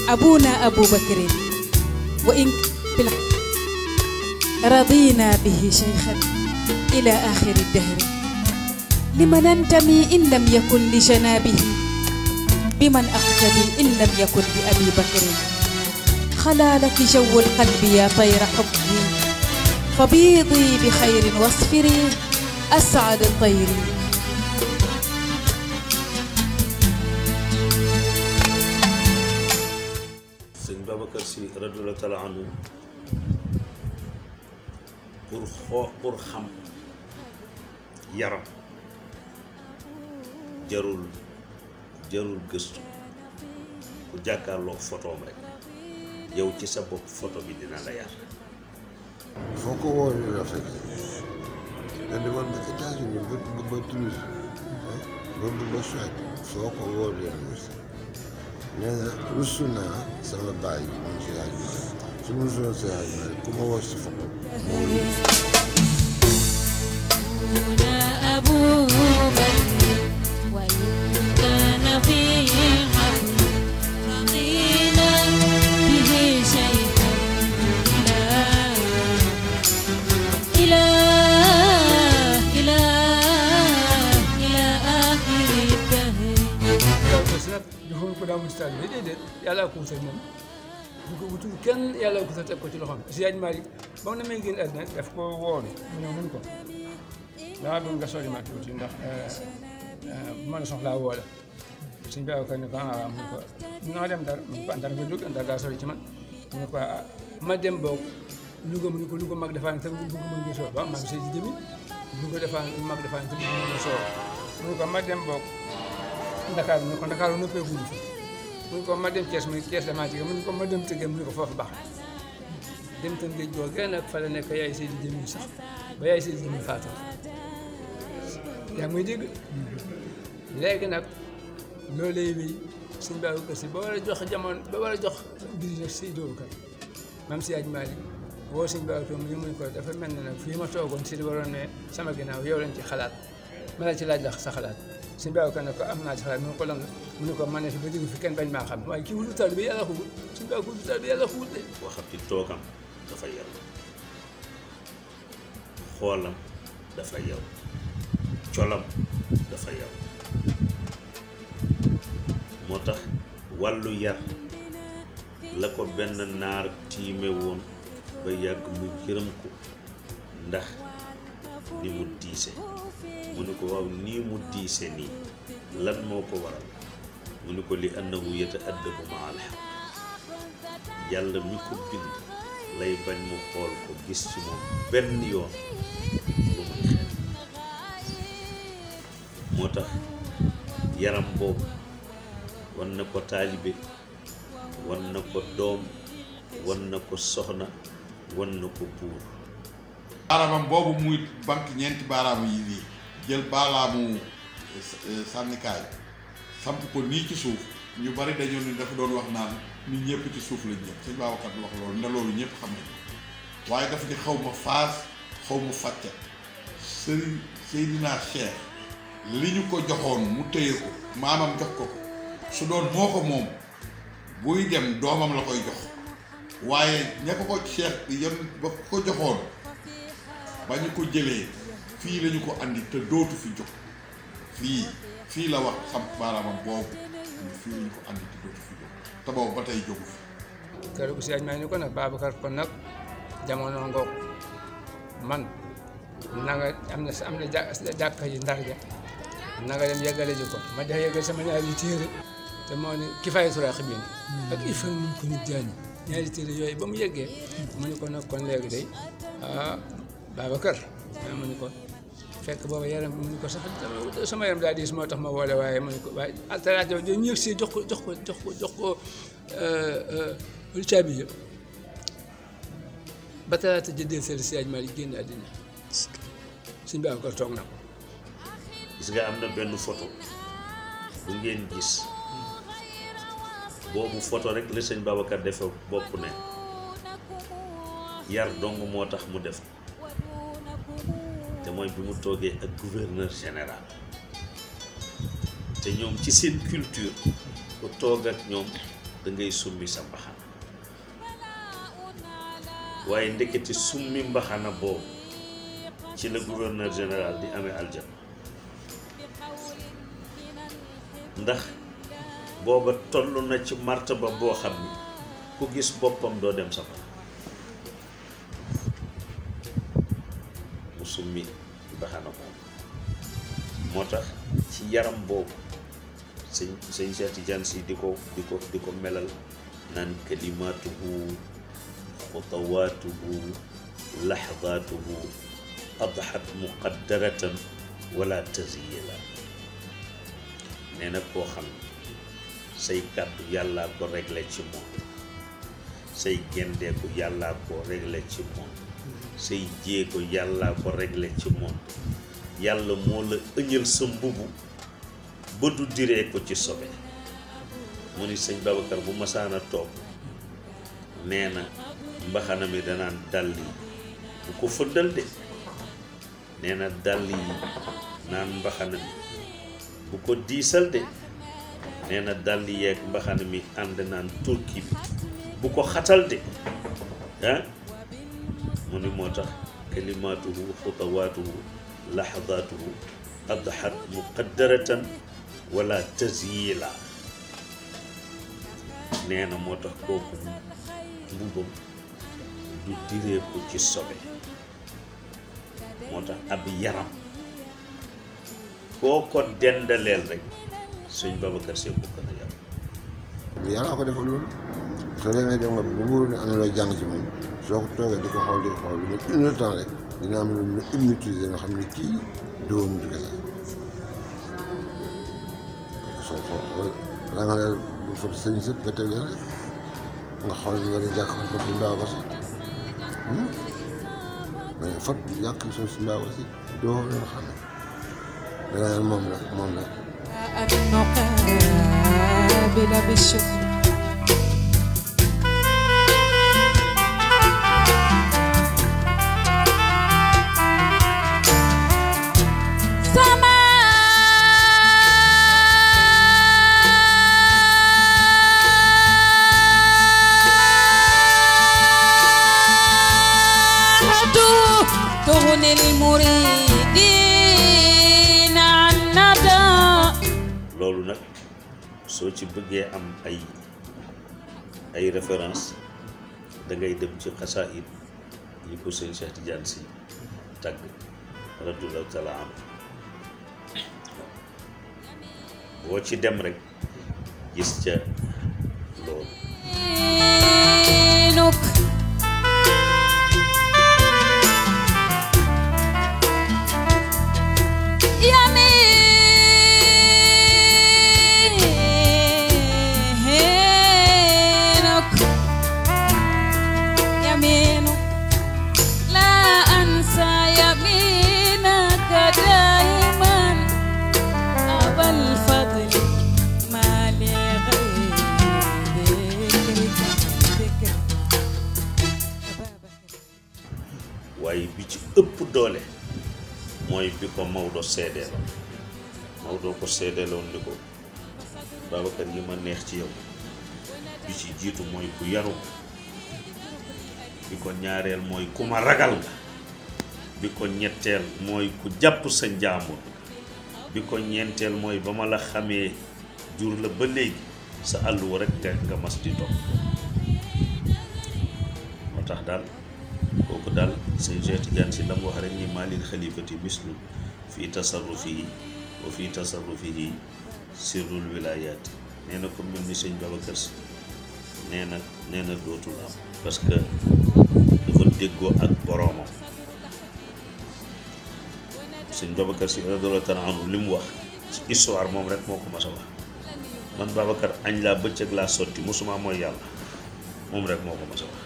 أبونا أبو بكر وإن بال- رضينا به شيخا إلى آخر الدهر لمن ننتمي إن لم يكن لجنابه بمن أقتدي إن لم يكن بأبي بكر خلا لك جو القلب يا طير حبه فبيضي بخير واصفري أسعد الطير sëñ Babacar si radiyallahu taala anhu pour xoo pour xam yaram jarul jarul gëstu ku jàkkaarloo photoom rek yow ci sa bopp photo bi dina la yar foo ko woowee la fekk da demoon ba États-Unis ba ba ba Toulouse ba ba ba Suède foo ko woowee la mos nee na rusu naa sama baay bi moom si yaay bi su ma rusoon si yaay bi ku ma woo si photo هنا أبو بكر وإن كان فيه الحق رضينا به شيئا إلى إلى إلى آخر الدهر daw ko si nag joxoon ko daa mu stade bi déedéet yàlla ko wutal moom bu ko wutul kenn yàlla ko wutal teg ko ci loxoom si yaaj Malick ba mu ne may génn àddina daf ko woolu mu ñëw mun ko dama bëgg nga sori ma tuuti ndax bu ma la soxlaa woo la suñ bi ko ne ko ah mu ne ko naa dem dara mu ne ko andar nga jóg andar daa sori ci man mu ne ko ah ma dem boog Louga mu ne ko Louga mag defaa ne tam bëgg mën nga soo ba maa ngi see ci jëmi Louga defaa mag defaa ne tam bëgg mën nga soo mu ne ko ma dem boog Ndakaaru mu ne ko Ndakaaru noppee guñu fi mu ne ko ma dem Thiès mu ne Thiès damaa jege mu ne ko ma dem Tëngéej mu ne ko foofu baax dem Tëngéej googee nag fa la nekk yaay Seydi Jëmi sax ba yaay Seydi Jëmi faatu yaa ngi may dégg léegi nag loolu lay wéy suñ baabu kër si ba war a jox jamono ba war a jox mbir yi nag Seydi Bakar maam si yaaj Maalik woo suñ baabu kër mu ñu mun ko dafa mel ne nag fii ma toogoon si di waroon ne sama ginnaaw yow lañ ci xalaat ma la ci laaj la sa xalaat suñ baabu kër ne ko am naa ci xalaat mu ne ko lan la mu ne ko man ne fi ba jóge fi kenn bañ maa xam waaye kii wutu taal bi yàlla ko wut suñ baabu ko wutu taal bi yàlla ko wut de waxati toogam dafa yaw xoolam dafa yaw colam dafa yaw moo tax wàllu yar la ko benn naar tiime woon ba yàgg mu yërëm ko ndax ni mu diise mu ne ko waaw nii mu diise nii lan moo ko waral mu ne ko li annahu yataaddabu maa al-haqq yàlla mi ko bind lay bañ mu xool ko gis ci moom benn yoon lu muy xel moo tax yaram boobu wan na ko taalibe wan na ko doom wan na ko soxna wan na ko buur baaraamam boobu muy banque ñeenti baaraam yi nii jël baaraamu eh, sànnikaay samp ko nii ci suuf ñu bari dañoo ne dafa doon wax naan nit ñëpp ci suuf lañ ñëpp sëñ Babacar di wax loolu nda loolu ñëpp xam nañ ko waaye dafa ni xaw ma faas xaw ma fàcce sëriñ Seydina Cheikh li ñu ko joxoon mu téye ko maamam jox ko ko su doon moo ko moom buy dem doomam la koy jox waaye ña ko ko Cheikh yan ba ko joxoon ba ñu ko jëlee fii lañu ko andi te dootu fi jóg fii fii la wax xam baaraamam boobu ni fii lañu ko andi te dootu fi jóg te boobu ba tey jógu fi keroog si yaaj maa ni ko nag Babacar kon nag jamono ngoog man na nga am na am na jà- jàkka yi ndar ja na nga dem yeggale ji ko ma def yeggal sama ñaari téere te moo ne kifaayatu raaxibiin ak ifan mun ko nit jaani ñaari téere yooyu ba mu yeggee mu ne ko nag kon léegi day ah Babacar ah mu ne ko fekk booba yaram mu ne ko sax sama yaram daa diis moo tax ma woole waaye mu ne ko waaye alteraat yow ñu yëg si jox ko jox ko jox ko jox ko lu caabi yëpp ba talaata jëndee seen siyaaj maa yi génn àddina suñ Babacar toog na ko gis nga am na benn photo bu ngeen gis boobu photo rek la sëñ Babacar defe bopp ne yar dong moo tax mu def te mooy bi mu toogee ak gouverneur général te ñoom ci seen culture ku toog ak ñoom da ngay summi sa mbaxana waaye ndekete summi mbaxana boobu ci la gouverneur général di amee aljana ndax booba toll na ci martaba boo xam ni ku gis boppam doo dem safara mu summi mbaxana boobu moo tax ci yaram boobu sëñ sëñ Cheikh Tidiane si di ko di ko di ko melal naan kalimaatuhu xutawaatuhu laxdaatuhu adxat muqaddaratan wala taziyala nee na koo xam ne say kàddu yàllaa ko réglé ci moom say gendeeku yàllaa ko réglé ci moom say jéego yàllaa ko réglé ci moom yàlla moo la ëñal sa mbubu ba du diree ko ci sobe mu ni sëñ Babacar bu masaana toog nee na mbaxana mi danaan dàll yi bu ko fëddal de nee na dàll yi naan mbaxana mi bu ko diisal de nee na dàll yeeg mbaxana mi ànd naan turki bi bu ko xatal de ah mu ni moo tax kalimaatuhu xutawaatuhu laxadaatuhu adxat muqaddaratan wala tazyila nee na moo tax kooku mbubam du diree ko ci sobe moo tax ab yaram koo ko dendaleel rek suñ Babacar Sy bu gën a yaram yàlla ko defal loolu soo demee dem nga bu wóor ne am na loo jàng ci moom soo ko toogee di ko xool di ko xool lu ma une heure temps rek dina am lu mu hypnotiser nga xam ne kii dóom du kese soo ko da nga ne bu fa sëñ sëpp nga teg rek nga xool nga di jàkk ko si mbaaw ba si mais fot yàq suuf si mbaaw ba si doo leen xam ne da nga moom la moom la أن نقابل بالشكر سماحته تغني المريدين عن ندى loolu nag soo ci bëggee am ay ay référence da ngay dem ci xasaayid yi ko sëñ Cheikh Tidiane si tagg radiyallahu taala anhu boo ci dem rek gis ca loolu يمينك يمينك يمينك لا أنسى يمينك دائما أبا الفضل ما لغير ذكرك ذكر أبا بكر waaye bi ci ëpp doole mooy bi ko Maodo seedeeloon Maodo ko seedeeloon ni ko Babacar yi ma neex ci yow bi ci jiitu mooy ku yaru bi ko ñaareel mooy ku ma ragal nga bi ko ñetteel mooy ku jàpp sa njaamur bi ko ñeenteel mooy ba ma la xamee jur la ba léegi sa àlluwa rek nga nga mas di topp moo tax daal kooku daal sëñ Cheikh Tidiane si la mu wax rek ni maalil xalifati mislu fii tasarrufihi wa fii tasarrufihi sirrul wilayaati nee na ko mel ni sëñ Babacar si nee na nee na dootul am parce que dafa déggoo ak boroomam sëñ Babacar si radiyallahu taala anhu li mu wax ci histoire moom rek moo ko mas a wax man Babacar añ laa bëccëg laa sotti musuma mooy yàlla moom rek moo ko mas a wax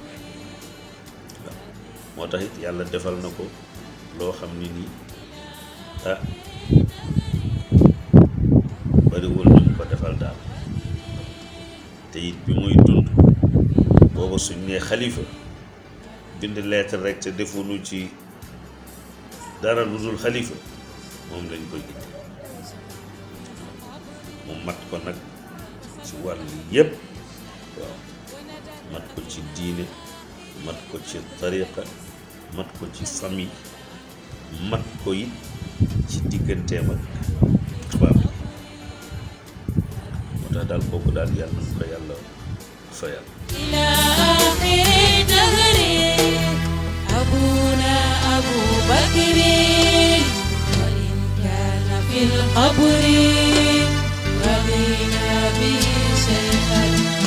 moo tax it yàlla defal na ko loo xam ni nii ah bariwul ñu ko defal daal te it bi muy dund booba suñ nee xalifa bind lettre rek te defuñu ci dara lu dul xalifa moom lañ koy indi mu mat ko nag ci wàll yépp waaw mat ko ci diine mat ko ci tariqa mat ko ci famille mat ko it ci digganteem ak tubaab yi moo tax daal kooku daal yàlla na ko yàlla fayal إلى آخر الدهر أبونا أبو بكر وإن كان في القبر رضينا به شيخا